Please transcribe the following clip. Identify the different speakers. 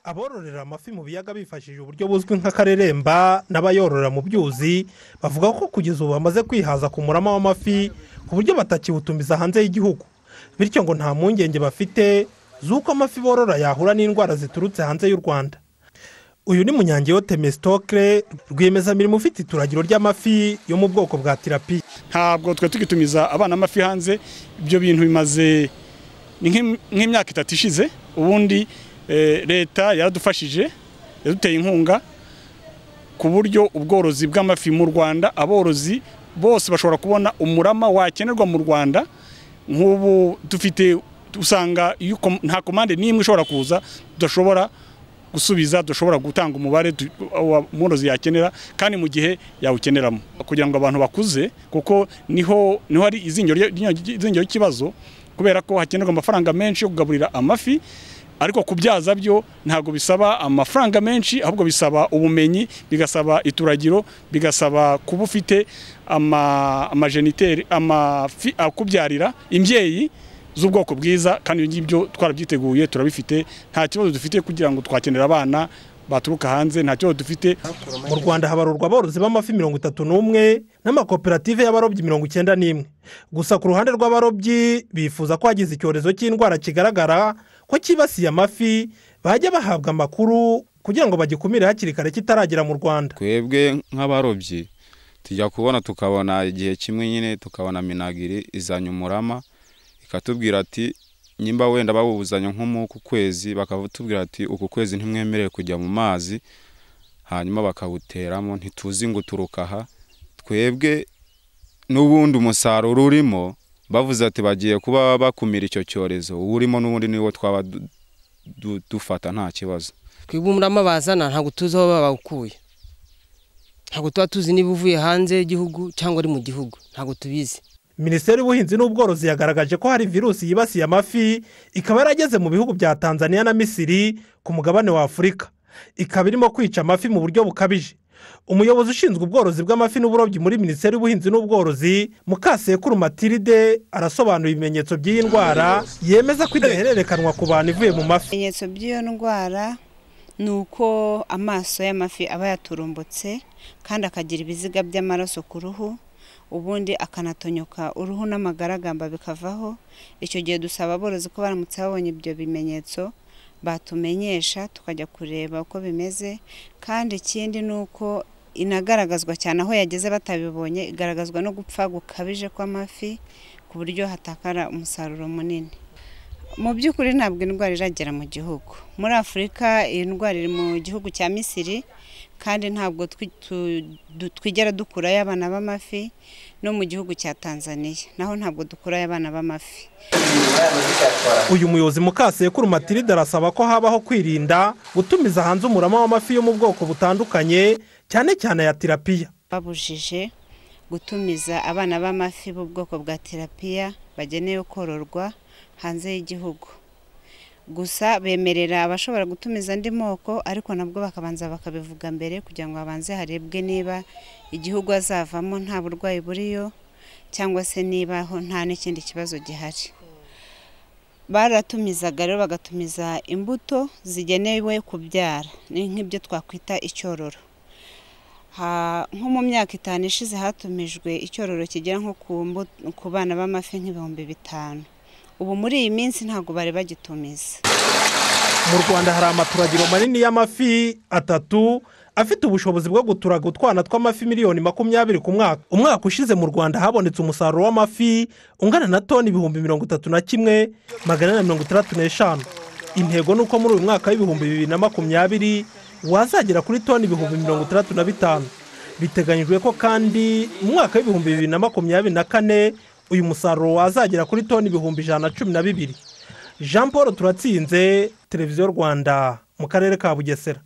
Speaker 1: abororera amafi mu biyaga bifashishije uburyo buzwi nk'akareremba n'abayororera mu byuzi bavuga ko kugeza ubu bamaze kwihaza ku murama w'amafi ku buryo batakiwutumiza hanze y'igihugu bityo ngo nta mpungenge bafite z'uko amafi borora yahura n'indwara ziturutse hanze y'u rwanda uyu ni munyangeyo temesitokire rwiyemezamirimo ufite ituragiro ry'amafi yo mu bwoko bwa tirapiya
Speaker 2: ntabwo twe tugitumiza abana amafi hanze ibyo bintu bimaze ni nk'im- nk'imyaka itatu ishize ubundi eh, leta yaradufashije yaduteye inkunga ku buryo ubworozi bw'amafi mu rwanda aborozi bose bashobora kubona umurama wakenerwa mu rwanda nk'ubu dufite usanga iyo kom- nta komande n'imwe ishobora kuza tudashobora gusubiza dushobora gutanga umubare du- wa- umworozi yakenera kandi mu gihe yawukeneramo kugira ngo abantu bakuze kuko niho niho hari izinyo rye- rye- izinyo ry'ikibazo kubera ko hakenerwa amafaranga menshi yo kugaburira amafi ariko kubyaza byo ntabwo bisaba amafaranga menshi ahubwo bisaba ubumenyi bigasaba ituragiro bigasaba kuba ufite ama- amajeniteri amafi akubyarira imbyeyi z'ubwoko bwiza kandi ibyo ngibyo twarabyiteguye turabifite nta kibazo dufite kugira ngo twakenera abana baturuka hanze nta kibazo dufite
Speaker 1: mu rwanda habarurwa aborozi b'amafi mirongo itatu n'umwe n'amakoperative y'abarobyi mirongo icyenda n'imwe gusa ku ruhande rw'abarobyi bifuza ko hagize icyorezo cy'indwara kigaragara ko cyibasiye amafi bajya bahabwa amakuru kugira ngo bagikumire hakiri kare kitaragera mu rwanda
Speaker 3: twebwe nk'abarobyi tujya kubona tukabona igihe kimwe nyine tukabona minagiri izanye umurama ikatubwira ati nimba wenda bawuzanye nk'umuku kwezi bakatubwira ati uku kwezi ntimwemerewe kujya mu mazi hanyuma bakawuteramo ntituzi ngo uturuka aha twebwe n'ubundi umusaruro urimo bavuze ati bagiye kuba bakumira icyo cyorezo urimo n'ubundi niwo twaba du- du- dufata nta kibazo
Speaker 4: twebwe umurama bazana ntabwo tuzi aho baba bawukuye ntabwo tuba tuzi niba uvuye hanze y'igihugu cyangwa ari mu gihugu ntabwo tubizi
Speaker 1: minisiteri y'ubuhinzi n'ubworozi yagaragaje ko hari virusi yibasiye amafi ikaba yarageze mu bihugu bya tanzania na misiri ku mugabane wa afurika ikaba irimo kwica amafi mu buryo bukabije umuyobozi ushinzwe ubworozi bw'amafi n'uburobyi muri minisiteri y'ubuhinzi n'ubworozi mukasekuru matilde arasobanura ibimenyetso by'iyi ndwara yemeza ko idahererekanwa ku bantu ivuye mu mafi
Speaker 5: ibimenyetso by'iyo ndwara ni uko amaso y'amafi aba yaturumbutse kandi akagira ibiziga by'amaraso ku ruhu ubundi akanatonyoka uruhu n'amagaragamba bikavaho icyo gihe dusaba aborozi ko baramutse babonye ibyo bimenyetso batumenyesha tukajya kureba uko bimeze kandi ikindi ni uko inagaragazwa cyane aho yageze batabibonye igaragazwa no gupfa gukabije kw'amafi ku buryo hatakara umusaruro munini mu by'ukuri ntabwo indwara iragera mu gihugu muri afurika iyi ndwara iri mu gihugu cya misiri kandi ntabwo twi- tu- du- twigera dukurayo abana b'amafi no mu gihugu cya tanzania naho ntabwo dukurayo abana b'amafi
Speaker 1: uyu muyobozi mukasekuru matilde arasaba ko habaho kwirinda gutumiza hanze umurama w'amafi yo mu bwoko butandukanye cyane cyane ya tirapiya
Speaker 5: babujije gutumiza abana b'amafi b'ubwoko bwa terapiya bagenewe kororwa hanze y'igihugu gusa bemerera abashobora gutumiza andi moko ariko nabwo bakabanza bakabivuga mbere kugira ngo habanze harebwe niba igihugu azavamo nta burwayi buriyo cyangwa se niba ho nta n'ikindi kibazo gihari baratumizaga rero bagatumiza imbuto zigenewe kubyara ni nk'ibyo twakwita icyororo Ha- nko mu myaka itanu ishize hatumijwe icyororo kigera nko ku mbu- ku bana b'amafi nk'ibihumbi bitanu ubu muri iyi minsi ntabwo bari bagitumiza
Speaker 1: mu rwanda hari amaturagiro manini y'amafi atatu afite ubushobozi bwo guturaga utwana tw'amafi miliyoni makumyabiri ku mwaka umwaka ushize mu rwanda habonetse umusaruro w'amafi ungana na toni ibihumbi mirongo itatu na kimwe magana ane na mirongo itandatu n'eshanu intego ni uko muri uyu mwaka w'ibihumbi bibiri na makumyabiri wazagera kuri toni ibihumbi mirongo itandatu na bitanu biteganyijwe ko kandi mu mwaka w'ibihumbi bibiri na makumyabiri na kane uyu musaruro wazagera kuri toni ibihumbi ijana na cumi na bibiri jean paul turatsinze televiziyo rwanda mu karere ka bugesera